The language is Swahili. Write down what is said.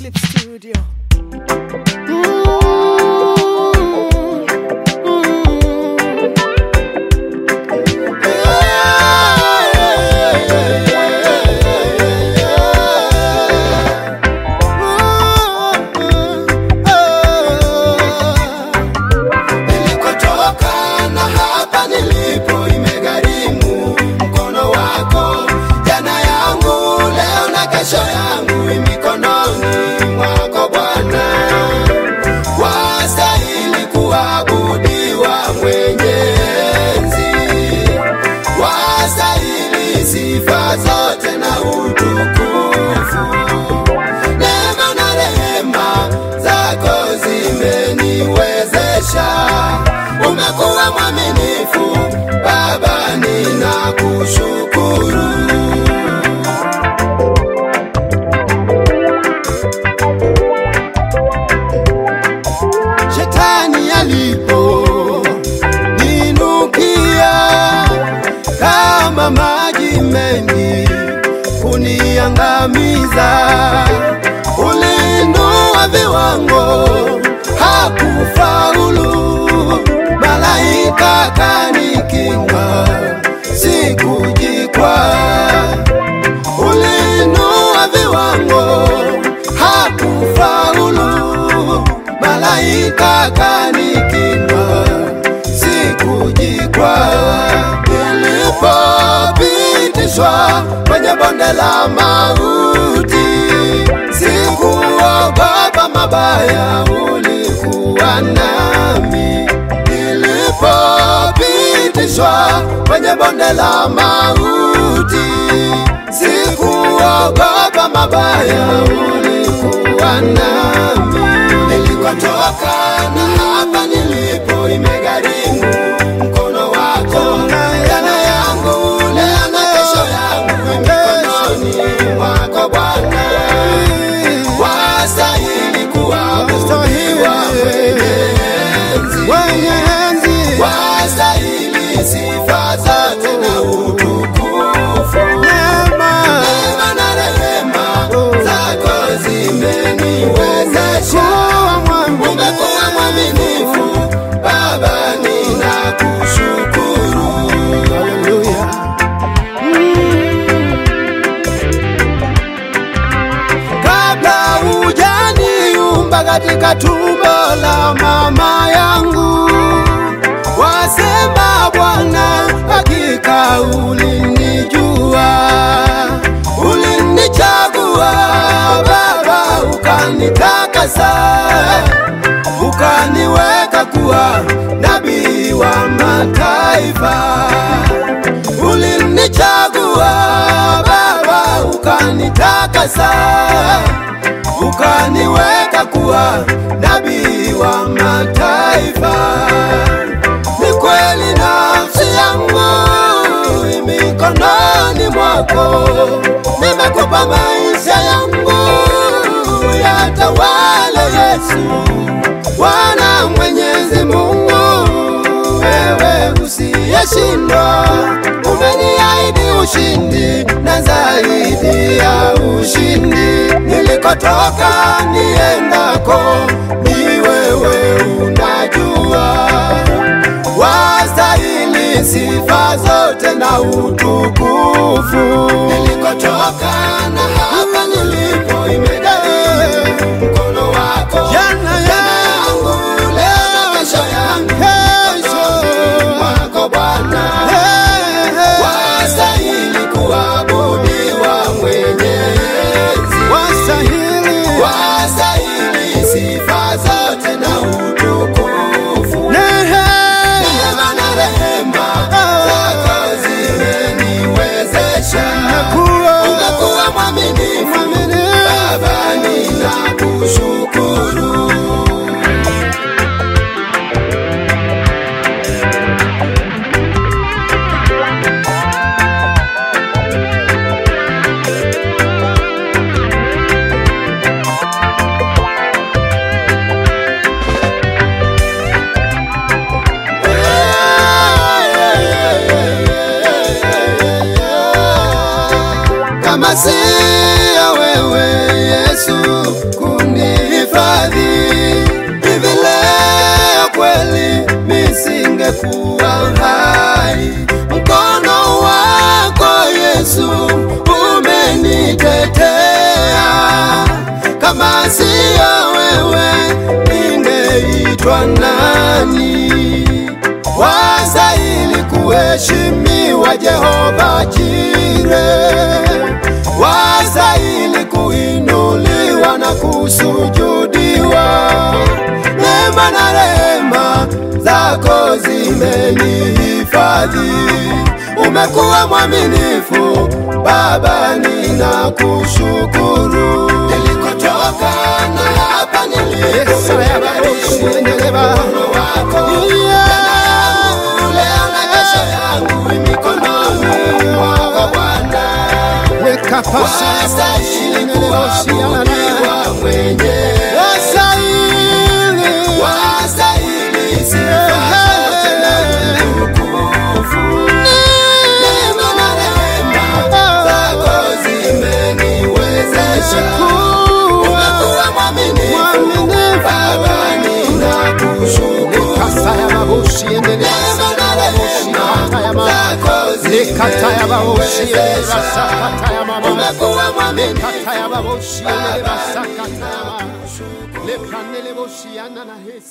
Clip Studio. Nilikotoka na hapa nilipo imegharimu mkono wako. Jana yangu leo na kesho yangu i mikononi mwako Bwana. Wastahili kuabudiwa mwenye enzi, wastahili sifa zote na utukufu. Neema na rehema zako zimeniwezesha. Umekuwa mwaminifu Baba, ninakushukuru. Shetani alipo ninukia kama maji mengi kuniangamiza, ulinua viwango hakufaulu, malaika kanikinga, sikujikwa, ulinua viwango hakufaulu, malaika kanikinga, sikujikwa, nilipopitishwa kwenye bonde la mauti, sikuogopa mabaya, ulikuwa nami. Nilipopitishwa kwenye bonde la mauti, sikuogopa mabaya, ulikuwa nami. Nilikotoka na hapa nilipo imegharimu mkono wako. Jana yangu leo na kesho yangu i mikononi mwako Bwana. Wastahili kuabudiwa mwenye enzi, wastahili sifa zote na utukufu. Neema na rehema zako zimeniwezesha. Umekuwa mwaminifu Baba, ninakushukuru. Haleluya. kabla hujaniumba katika tumbo la mama yangu, wasema Bwana, hakika ulinijua, ulinichagua Baba, ukanitakasa, ukaniweka kuwa nabii wa mataifa ulinichagua Baba, ukanitakasa, ukaniweka kuwa nabii wa mataifa. Ni kweli nafsi yangu i mikononi mwako, nimekupa maisha yangu, yatawale Yesu, Bwana Mwenyezi Mungu, wewe usiyeshindwa, umeniahidi ushindi na zaidi ya ushindi. Nilikotoka niendako, ni wewe unajua, wastahili sifa zote na utukufu. Nilikotoka na hapa nilipo imegharimu mkono wako. Jana yangu leo na kesho yangu mikononi mwako Bwana. Wastahili kuabudiwa mwenye enzi, wastahili sifa zote na utukufu. Neema na rehema zako zimeniwezesha. Umekuwa mwaminifu ningekuwa hai. Mkono wako Yesu umenitetea, kama siyo wewe ningeitwa nani? Wastahili kuheshimiwa Jehova Jire, wastahili kuinuliwa na kusujudiwa. Neema na rehema zako zimenihifadhi, umekuwa mwaminifu Baba, ninakushukuru. Nilikotoka na hapa nilipo, mkono wako leo na kesho yangu mikononi mwako Bwana. Wastahili kuabudiwa mwenyewe, wastahili sifa zote na utukufu. Neema na rehema zako zimeniwezesha, umekuwa mwaminifu Baba, ninakushukuru. Neema na rehema zako zimeniwezesha, umekuwa mwaminifu Baba, ninakushukuru.